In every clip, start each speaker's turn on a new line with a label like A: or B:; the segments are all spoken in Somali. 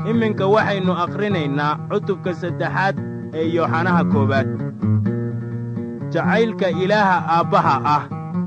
A: iminka waxaynu akhrinaynaa cutubka saddexaad ee yooxanaha koowaad jacaylka ilaaha aabbaha ah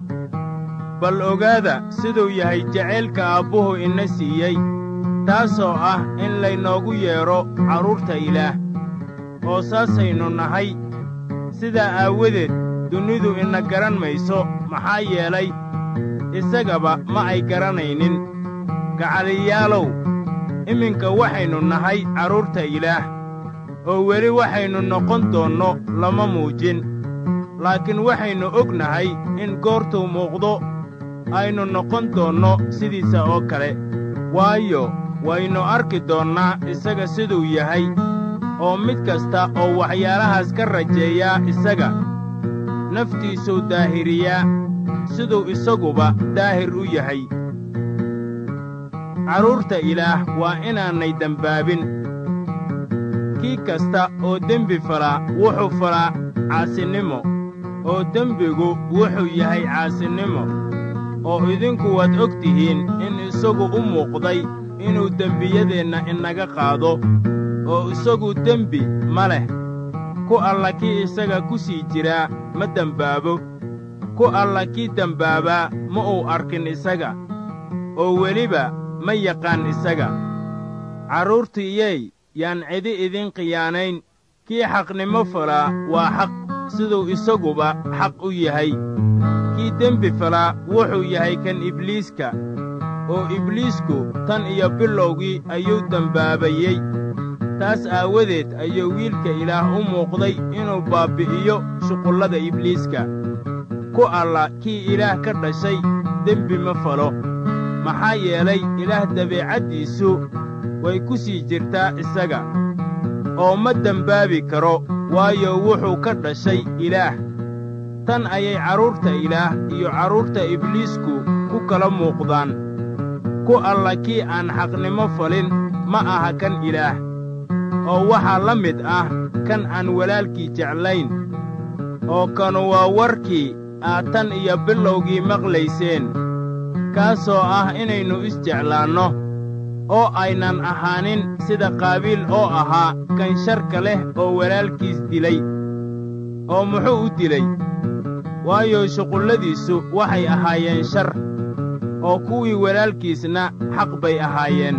A: bal ogaada siduu yahay jacaylka aabbuhu ina siiyey taasoo ah in laynoogu yeedho carruurta ilaah oo saasaynu nahay sidaa aawadeed dunidu ina garan mayso maxaa yeelay isagaba ma ay garanaynin gacaliyaalow iminka waxaynu nahay carruurta ilaah oo weli waxaynu noqon doonno lama muujin laakiin waxaynu og nahay in goortuu muuqdo aynu noqon doonno sidiisa oo kale waayo waynu arki doonnaa isaga siduu yahay oo mid kasta oo waxyaalahaas ka rajeeyaa isaga naftiisuu daahiriyaa siduu isaguba daahir u yahay carruurta ilaah waa inaanay dembaabin kii kasta oo dembi falaa wuxuu falaa caasinimo oo dembigu wuxuu yahay caasinimo oo idinku waad og tihiin in isagu u muuqday inuu dembiyadeenna inaga qaado oo isagu dembi ma leh ku alla kii isaga ku sii jiraa ma dembaabo ku alla kii dembaabaa ma uu arkin isaga oo weliba ma yaqaan isaga carruurtiiyey yaan cidi idin khiyaanayn kii xaqnimo falaa waa xaq siduu isaguba xaq u yahay kii dembi falaa wuxuu yahay kan ibliiska oo ibliisku tan iyo bilowgii ayuu dembaabayey taas aawadeed ayuu wiilka ilaah u muuqday inuu baabbi'iyo shuqullada ibliiska ku alla kii ilaah ka dhashay dembi ma falo maxaa yeelay ilaah dabeecaddiisu way ku sii jirtaa isaga oo ma dembaabi karo waayo wuxuu ka dhashay ilaah tan ayay carruurta ilaah iyo carruurta ibliisku ku kala muuqdaan ku alla kii aan xaqnimo falin ma aha kan ilaah oo waxaa la mid ah kan aan walaalkii jeclayn oo kanu waa warkii aad tan iyo bilowgii maqlayseen kaasoo ah inaynu isjeclaanno oo aynan ahaanin sida qaabiil oo ahaa kan sharka leh oo walaalkiis dilay oo muxuu u dilay waayo shuqulladiisu waxay ahaayeen shar oo kuwii walaalkiisna xaq bay ahaayeen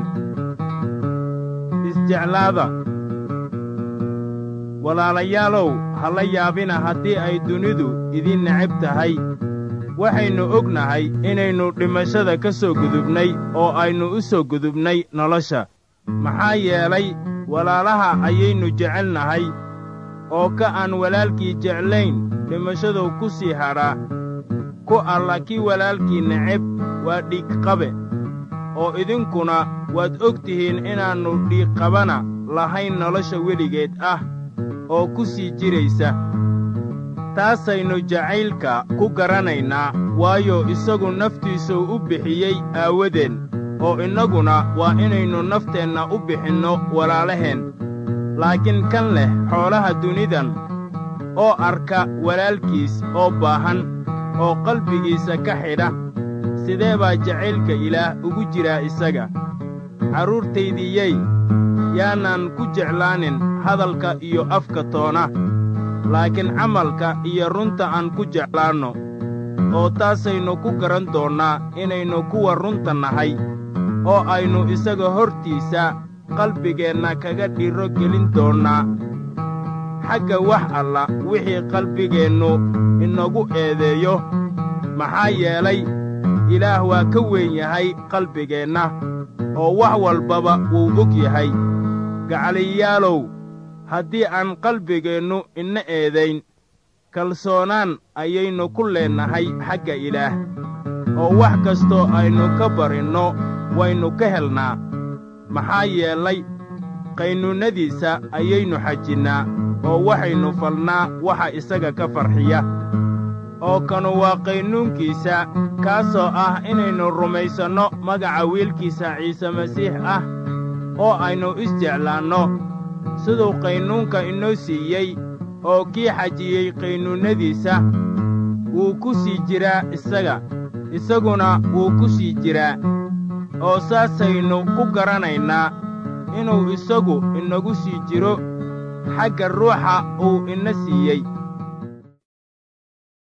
A: isjeclaada walaalayaalow ha la yaabina haddii ay dunidu idin necab tahay waxaynu ognahay inaynu dhimashada ka soo gudubnay oo aynu u soo gudubnay nolosha maxaa yeelay walaalaha ayaynu jecelnahay oo ka aan walaalkii jeclayn dhimashaduu ku sii hadhaa ku alla kii walaalkii neceb waa dhiigqabe oo idinkuna waad og tihiin inaannu dhiigqabana lahayn nolosha weligeed ah oo ku sii jiraysa taasaynu jacaylka ku garanaynaa waayo isagu naftiisuu u bixiyey aawadeen oo innaguna waa inaynu nafteenna u bixinno walaalaheen laakiin kan leh xoolaha dunidan oo arka walaalkiis oo baahan oo qalbigiisa ka xidha sidee baa jacaylka ilaah ugu jiraa isaga carruurtaydiyey yaanaan ku jeclaanin hadalka iyo afka toona laakiin camalka iyo runta aan ku jeclaanno oo taasaynu ku garan doonnaa inaynu kuwa runta nahay oo aynu isaga hortiisa qalbigeenna kaga dhiro gelin doonnaa xagga wax alla wixii qalbigeennu inagu eedeeyo maxaa yeelay ilaah waa ka weyn yahay qalbigeenna oo wax walbaba wuu og yahay gacaliyaalow haddii aan qalbigeennu ina eedayn kalsoonaan ayaynu ku leennahay xagga ilaah oo wax kastoo aynu ka barinno waynu ka helnaa maxaa yeelay qaynuunnadiisa ayaynu xajinnaa oo waxaynu falnaa waxa isaga ka farxiya oo kanu waa qaynuunkiisa kaasoo ah inaynu rumaysanno magaca wiilkiisa ciise masiix ah oo aynu isjeclaanno siduu qaynuunka inoo siiyey oo kii xajiyey qaynuunnadiisa wuu ku sii jiraa isaga isaguna wuu ku sii jiraa oo saasaynu ku garanaynaa inuu isagu inagu sii jiro xagga ruuxa uu ina siiyey